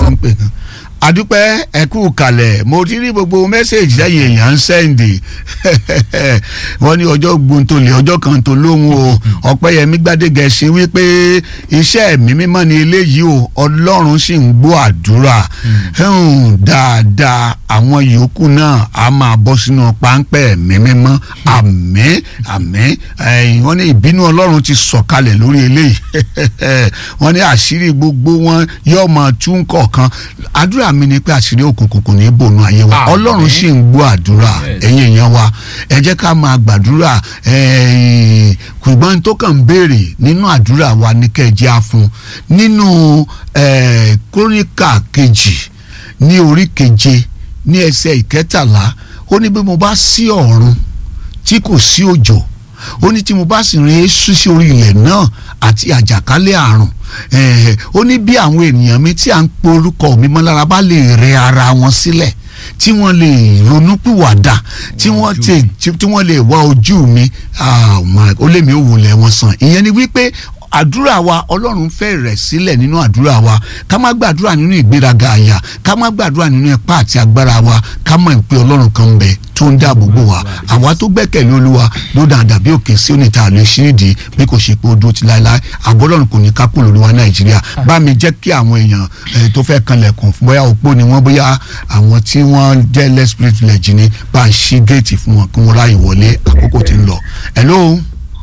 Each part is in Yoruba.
wọ́n ń pè kan adúpẹ́ ẹ̀kú kalẹ̀ mo ti rí gbogbo mẹ́sẹ̀gì lẹ́yìn èèyàn ń sẹ́ǹdì wọ́n ní ọjọ́ gbóntolè ọjọ́ kan tó lóhùn o ọ̀pẹ́yẹmí gbádégẹ ṣe wípé iṣẹ́ mi mímọ́ ni eléyìí o ọlọ́run sì ń gbọ́ àdúrà dáadáa àwọn yòókù náà á máa bọ́ sínú páńpẹ́ mi mímọ́ àmín àmín wọ́n ní ìbínú ọlọ́run ti sọ̀kalẹ̀ lórí eléyìí wọ́n ní àṣírí gbogbo wọn yóò máa tún kọ̀ọ̀kan àdúrà mi ni pé àṣírí òkùnkùn kò ní bònú ayé wa ọlọ́run sì ń gbọ́ àdúrà ẹ̀yin èèyàn wa ẹ jẹ́ ká máa gbàdúrà ṣùgbọ́n tó kàn ń béèrè nínú àdúrà wa ní kẹ́ẹ̀jẹ́ á fún nínú kóríkà kejì ní orí keje ní ẹsẹ̀ ìkẹtàlá ó ní bí mo bá sí ọ̀run tí kò sí òjò ó ní tí mo bá sì rìn èésú sí orí ilẹ̀ náà àti àjàkálẹ̀ àrùn ó ní bí àwọn ènìyàn mi tí à ń pe orúkọ mi mọ́ lára bá lè rẹ ara wọn sílẹ̀ tí wọ́n lè ronúpìwàdà tí wọ́n tè tí wọ́n lè wá ojú mi ó lè mi ò wulẹ̀ wọn sàn ìyẹn ni wípé àdúrà wa ọlọ́run fẹ́ rẹ̀ sílẹ̀ nínú àdúrà wa ká má gbàdúrà nínú ìgbéraga àyà ká má gbàdúrà nínú ipá àti agbára wa ká mọ̀ pé ọlọ́run kan ń bẹ tó ń dáàbò bò wá àwa tó gbẹ́kẹ̀lé olúwa ló dàn dàbí òkè sí oníta àlè ṣírídì bí kò ṣe pé ó dúró ti láéláé àbọ̀ ọlọ́run kò ní ká kúrò lórí wa nàìjíríà bá mi jẹ́ kí àwọn èèyàn tó fẹ́ kanlẹ̀kùn bóyá òpó ni wọ́n bóyá àwọn tí wọ́n jẹ́ less privileged ni bá ń ṣí géètì fún wọn kí wọ́n ráyè wọlé àkókò tí ń lọ. hello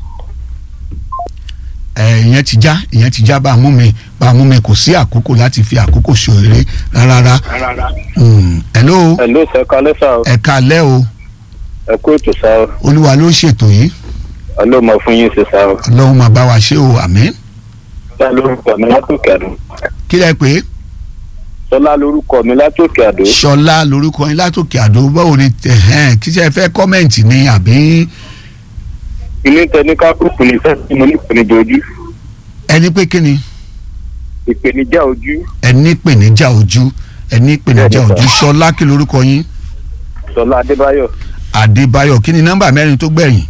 ìyẹn ti já ìyẹn ti já bá a mú mi bá a mú mi kò sí àkókò láti fi àkókò ṣòrere rárá. hello. hello sir kalẹ́ sá o. ẹ kalẹ́ o. ẹ kú ètò sá o. olúwa ló ṣètò yìí. ọlọ́run máa fún yín ṣe sá o. ọlọ́run máa bá wa ṣe o àmín. sọlá lórúkọ mi látòkè àdó. kí lẹ pé. sọlá lórúkọ mi látòkè àdó. sọlá lórúkọ yín látòkè àdó báwo ni kí ṣe fẹ́ kọ́mẹ̀ntì ni àbí ilé tẹni kákùkù ní fẹ́ tí mo ní ìpèníjà ojú. ẹni pé kí ni. ìpèníjà ojú. ẹni ìpèníjà ojú ẹni ìpèníjà ojú sọlá kí lorúkọ yín. sọlá adébáyọ̀. adébáyọ̀ kí ni nọ́mbà mẹ́rin tó gbẹ̀yìn.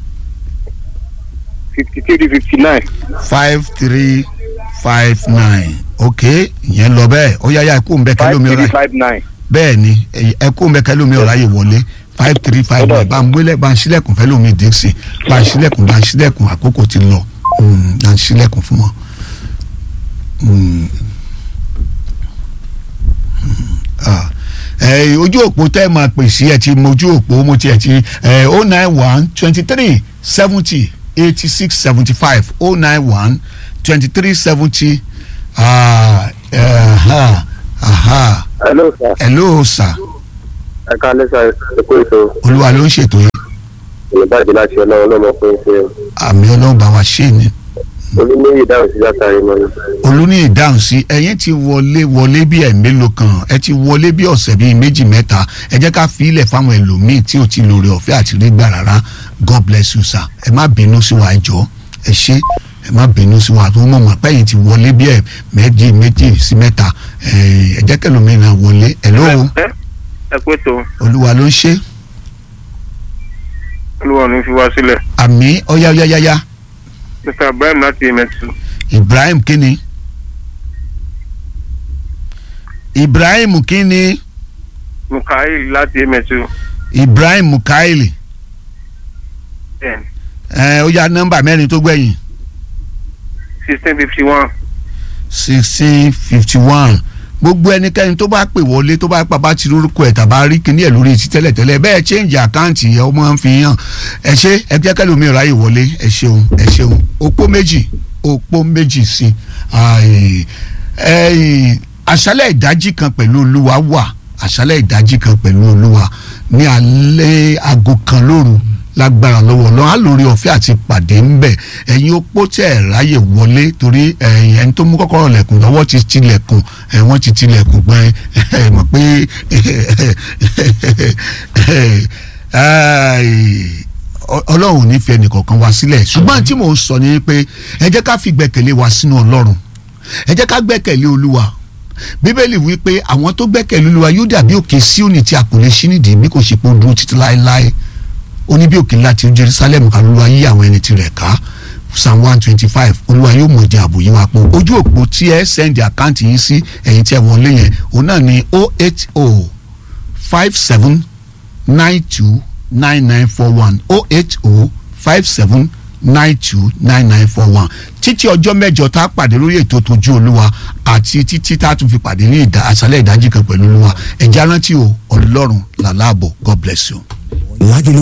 fifty three fifty nine. five three five nine ok ìyẹn lọ bẹ́ẹ̀ ó yáyá ẹ kó ń bẹ kẹlómi ọ̀rá five three five nine. bẹ́ẹ̀ ni ẹ kó ń bẹ kẹlómi ọ̀rá yìí wọlé five three five nine bá ń gbélé bá ń sílẹ̀kùn fẹ́ lómi dixon bá ń sílẹ̀kùn bá ń sílẹ̀kùn àkókò ti lọ bá ń sílẹ̀kùn fún wọn. ojú òpó tẹ́ ẹ máa pè sí ẹ ti mọ ojú òpó mo ti ẹ ti oh nine one twenty three seventy eighty six seventy five oh nine one twenty three seventy hello sir. hello sir ẹ kalẹ́ sá ẹ kú ètò. olúwa ló ń ṣètò yìí ìbàdí láti ọlọ́run ọlọ́mọ fún ṣe. àmì ọlọ́run bá wa ṣe ni olùmíyì dáhùn sí látàrí mọ́ni. olùní ìdáhùn sí ẹ̀yin ti wọlé wọlé bí ẹ̀ mélòó kan ẹ ti wọlé bí ọ̀sẹ̀ bíi méjì mẹ́ta ẹ jẹ́ ká fi ilẹ̀ fáwọn ẹlòmíì tí ò ti lóore ọ̀fẹ́ àti rí gbà rárá god bless you sir ẹ má bínú sí wa ẹ jọ̀ọ́ ẹ ṣé ẹ má bínú sí wa tó mọ̀ mọ́ pẹ́yìn ti wọlé bí ẹ̀ méjì méjì sí mẹ́ta ẹ jẹ́ kẹlòmíì náà wọlé ẹ lóo ẹ kú ètò olúwa ló ń ṣe olúwa ní fi wá sílẹ̀. àmì ọ̀yáyáyáyá mr ibrahim láti emẹtu. ibrahim kíni ibrahim kíni mukail láti emẹtu. ibrahim mukaili ẹ ó yá nọ́mbà mẹ́rin tó gbẹ̀yìn sixteen fifty one. sixteen fifty one gbogbo ẹnikẹ́ni tó bá pè wọlé tó bá pàbá ti lórúkọ ẹ̀ tàbá rí kíní ẹ̀ lórí ti tẹ́lẹ̀tẹ́lẹ̀ bẹ́ẹ̀ change àkáǹtì ẹ̀ ọmọ ń fi hàn ẹ ṣe ẹ jẹ́ kẹ́lẹ́ omi ráyè wọlé ẹ ṣeun ẹ ṣeun òpó méjì òpó méjì sí i àṣálẹ̀ ìdájí kan pẹ̀lú olúwa wà àṣálẹ̀ ìdájí kan pẹ̀lú olúwa ní alẹ́ aago kan lóru lágbára lọ́wọ́ lọ́wọ́ á lórí ọ̀fẹ́ àti pàdé ń bẹ̀ ẹ̀yin opó tẹ̀ ẹ̀ ráyè wọlé torí ẹ̀yin tó mú kọ́kọ́rọ́ lẹ̀kùn lọ́wọ́ ti tilẹ̀kùn ẹ̀ wọ́n ti tilẹ̀kùn gbọ́n ẹ̀ mọ̀ pé ọlọ́run ò ní fi ẹnìkọ̀ọ̀kan wá sílẹ̀ ṣùgbọ́n tí mò ń sọ ni pé ẹ jẹ́ ká fi gbẹ̀kẹ̀lé wa sínú ọlọ́run ẹ jẹ́ ká gbẹ̀kẹ̀lé olúwa bíbélì wí pé àwọn tó gbẹ́kẹ̀lé olúwa yóò dàbí òkè síónì tí a kò lè ṣí nídìí bí kò ṣe pé ó dúró títí láéláé ó ní bí òkè ńlá ti jerusalem kan ló wá yí àwọn ẹni tirẹ̀ ká psalm one twenty five olúwa yóò mọ̀ jẹ́ ààbò yín wá pọ̀ ojú òpó tí ẹ sẹ́ndì àkáǹtì yín sí ẹ̀yin tí ẹ wọlé yẹn òun náà ni o eight o five seven nine two nine nine four one o eight o five seven nine two nine nine four one títí ọjọ́ mẹ́jọ tá a pàdé lórí ètò tójú olúwa àti títí tá a tún fi pàdé ní ìdá àṣálẹ̀ ìdájí kan pẹ̀lú olúwa ẹ̀já rántí o ọlọ́run làlábọ̀ god bless you. Lágìlú